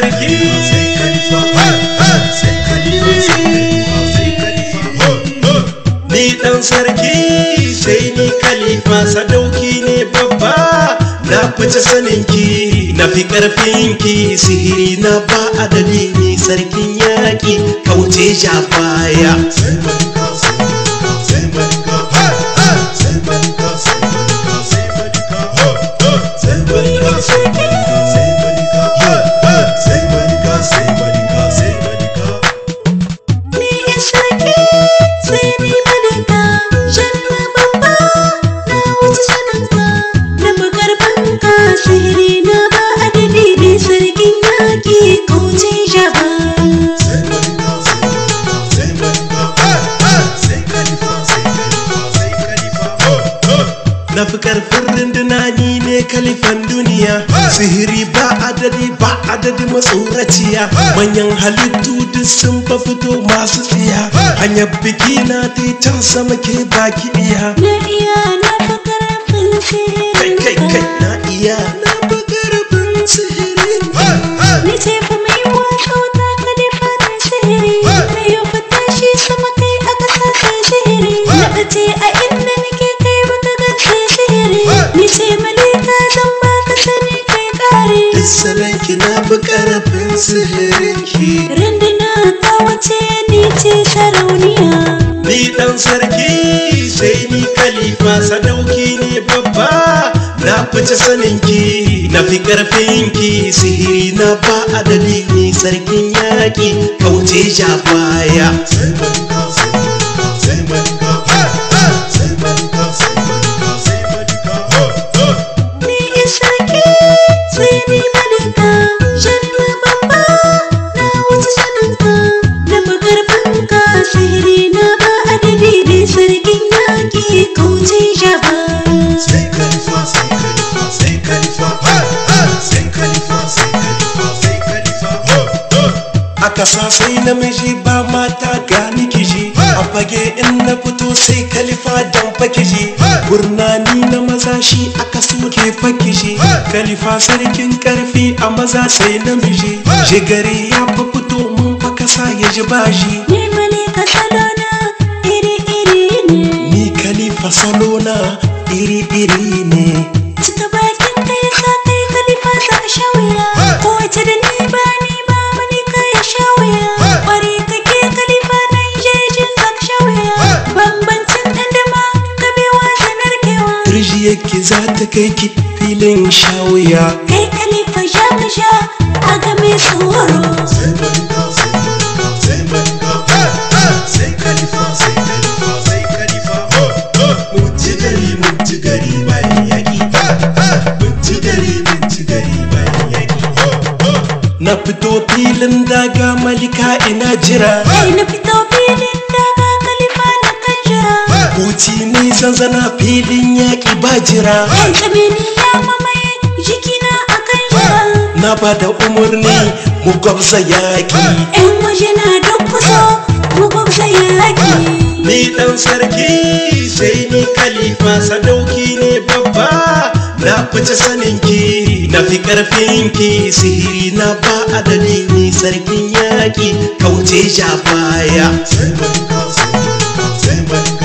sarki ni dan sarki sai ni khalifa sadauki ne babba na fice saninki na fi karfinki sihiri na ba adadi ni sarkin yaƙi kauce ja baya Ni ya sarki sai ni malika Janna babba na wuce saninka Na makarfanka sihiri na ba adadi ne sarkin yaƙi kauce jaba na fi karfin runduna ni ne kalifan duniya sihiri ba adadi ba adadi matsoraciya manyan halittu duk sun fa fito masu tsiya hanyar biki na ta can sama ke baki iya Na iya na fi karfin kai kai kai sihiri na iya na fi karfin sihiri Ni ce fa mai wasa wata ka da fatan sihiri Na yau fata shi sama kai a ƙasa sai sihiri Na ɓace a inda nake kai baka gan sai sihiri Ni ce malika zan baka sani kai ƙare Salanki na fi karfin sihirinki Runduna ta wace ni ce sarauniya Ni dan sarki sai ni khalifa sadauki ne babba na fice saninki na fi karfinki sihiri na ba adadi ni sarkin yaƙi kauce ja baya Ni ya sarki sai ni malika Janna babba na wuce saninka Na makarfanka sihiri na ba adadi ne sarkin yaƙi kauce jaba a kasa sai namiji ba mata gani kiji a fage in na fito sai kalifa dan fakiji gurnani na maza shi aka suke fakiji kalifa sarkin karfi a maza sai namiji jigari ya fa fito mun fa kasa ya ji bashi Ni malika salona iri-iri ne ni kalifa salona iri-iri ne Cika bakin ka ya sa kai kalifa za a sha wuya Kowace da ni ba ni ba malika ya sha wuya Kwari kake kalifa nan jejin za ka sha wuya Bambancin dandama ka bewa sanar kewa turji yake za ta kai ki filin shawuya Kai kalifa sha ka sha a game tsoro mun ci gari mun ci gari bayan yaƙi mun ci gari mun ci gari bayan yaƙi na fito filin daga malika ina jira Kai na fito filin daga kalifa na kan jira Huci ne zanzana filin yaƙi ba jira Kai tsamini ya mamaye jikina a kan jira na ba da umarni mu gwabza yaƙi ‘Yan waje na duk kusa mu gwabza yaƙi. ni ɗan sarki sai ni khalifa sadauki ne babba na fice saninki na fi ƙarfinki sihiri na ba adadi ni sarkin yaƙi kauce ja baya Sai malika, sai malika, sai malika.